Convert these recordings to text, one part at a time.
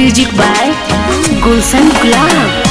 music by गुलशन गुलाब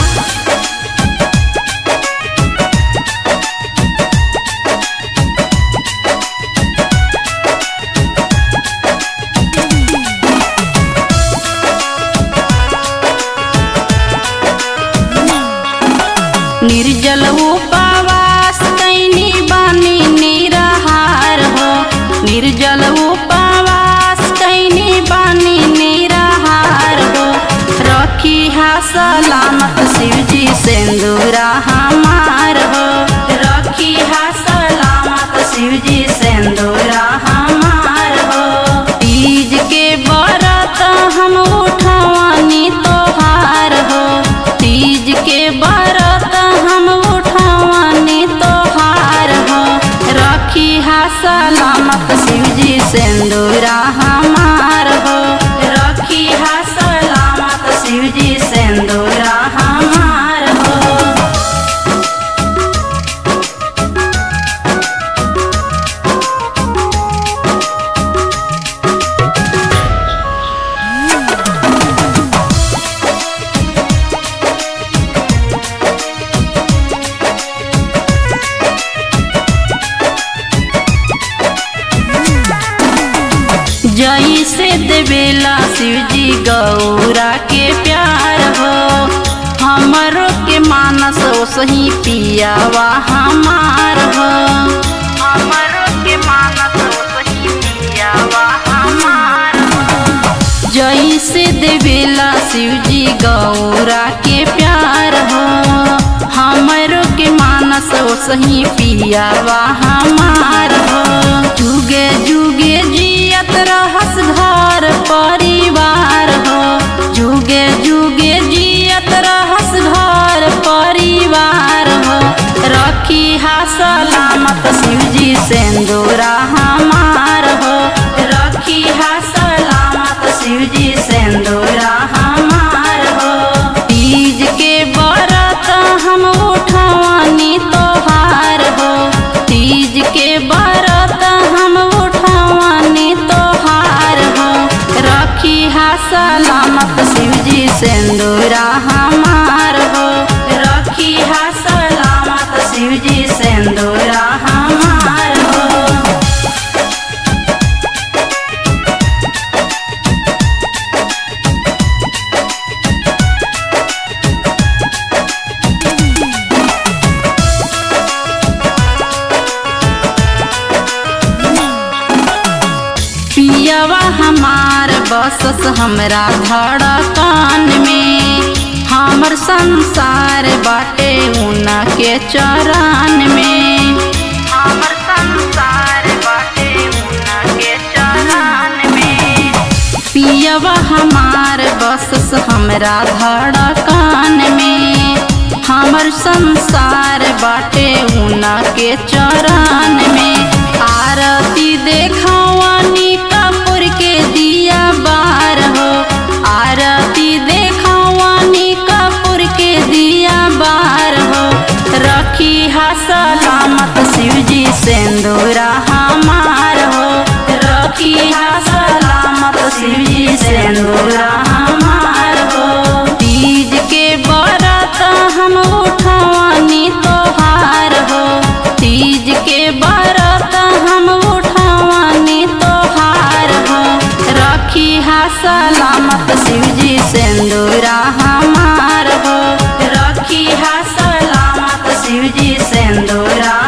निर्जल उपवास कैनी बानी निराहार हो निर्जल उपवास कैनी बानी निराहार हो रखी हा सलामत शिवजी सिंदूरा हमार हो रखी हा सलामत शिवजी सिंदूरा हमार हो तीज के व्रत हम उठवानी तोहार हो तीज के व्रत हम उठवानी तोहार हो रखी हा सलामत शिवजी सिंदूरा हमार हो रखी हा सलामत शिवजी सिंदूरा हमार हो जई से देवेला शिवजी गौरा के प्यार हो हमरो के मानस सही पियावा हमार हो हमरो के मानस सही पियावा हमार हो जई से देवेला शिवजी गौरा के प्यार हो हमरो के मानस सही पियावा हमार हो जुगे जुगे जियत रहस घर परिवार हो जुगे जुगे जियत रहस घर परिवार हो रखी हा सलामत शिवजी सिंदूरा हमार हो रखी हा सलामत शिवजी सिंदूरा हमार हो तीज के व्रत हम उठवानी तोहार हो तीज के व्रत हम उठवानी तोहार हो रखी हा सलामत शिवजी सिंदूरा हमार हो रखी हा सलामत शिवजी सिंदूरा हमार हो पियवा हमार बसस हमरा धड़कन में हमर संसार बाटे उना के चरण में हमर संसार बाटे उना के चरण में पियवा हमार बसस हमरा धड़कन में हमर संसार बाटे उना के चरण में आरती देखवानी कपूर के दिया बार हो आरती देखवानी कपूर के दिया बार हो रखी हा सलामत शिवजी सिंदूरा हमार हो रखी हा सलामत शिवजी सिंदूरा हमार हो तीज के व्रत हम उठवानी तोहार हो तीज के व्रत हम उठवानी तोहार हो रखी हा सलामत शिवजी सिंदूरा हमार हो रखी हा सलामत शिवजी सिंदूरा